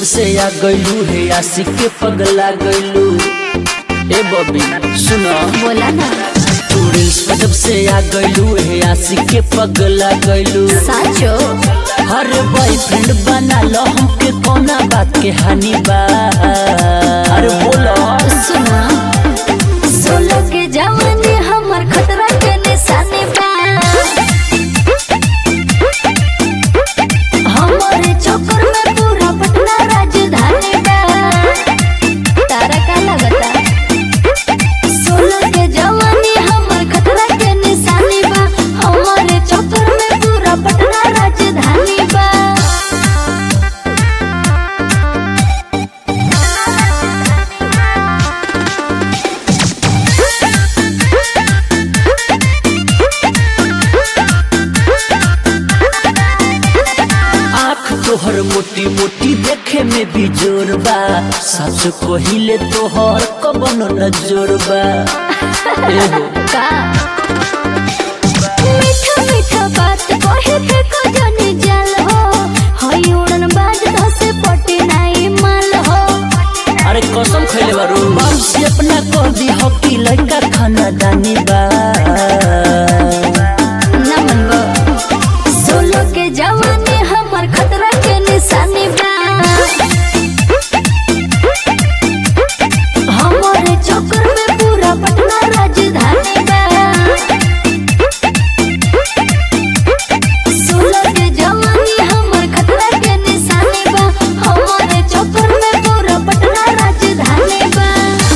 से आ गइलू हे आशिक के पगला गइलू ए बबी सुनो बोला ना तू रील्स पे जब से आ गइलू हे आशिक के पगला गइलू साचो हर बॉयफ्रेंड बना लो हमके कौना बात के हानि बा अरे बोलो सुना सोलो के जवानी हमर खतरा के निशानी बा हमारे चक्कर में पूरा पटना राजधानी बा तारा का लगता सोलो के जवानी हमर खतरा के निशानी बा हमारे चक्कर में पूरा पटना राजधानी बा आँख तोहर मोटी मोटी देखे में भी जोर बा सच कहिले तोहर कबनो न जोर बा ए हो का मीठा मीठा बात कहे के कजनी जल हो हई उड़न बाज धसे पटी नाई माल हो अरे कसम खैले बारू बाप से अपना कर दी हकी लड़का खाना दानी बा ना मनबो सोलो के जवानी हमर खतरा के निशानी बा हमारे चक्कर में पूरा पटना राजधानी बा सोलो के जवानी हमर खतरा के निशानी बा हमारे चक्कर में पूरा पटना राजधानी बा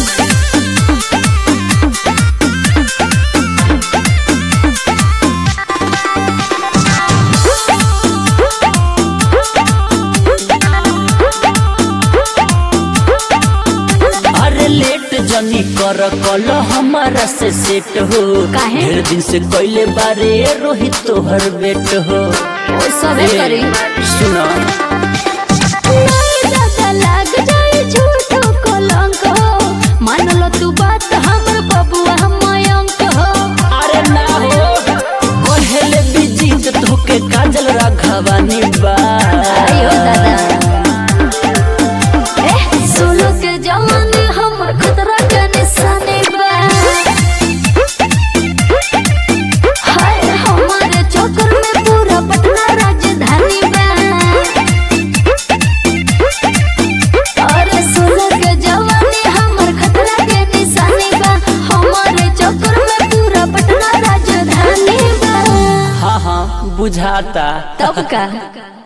अरे लेट जनी कर कल हमारा से सेट हो काहे? ढेर दिन से कैले बारे रोहित तोहर बेट हो ओ सबे करी सुना नहीं दादा लाग जाए झूठो कलंक हो मान लो तू बात हमर बबुआ हम मयंक हो अरे ना हो कहेले बिजी तोके काजल राघवानी बा आयो दादा ए सोलो के जवानी हमर खतरा के निशानी बा हाय हमारे चक्कर में पूरा पटना राजधानी बा अरे सोलो के जवानी हमर खतरा के निशानी बा हमारे चक्कर में पूरा पटना राजधानी बा हाँ हाँ बुझाता तब का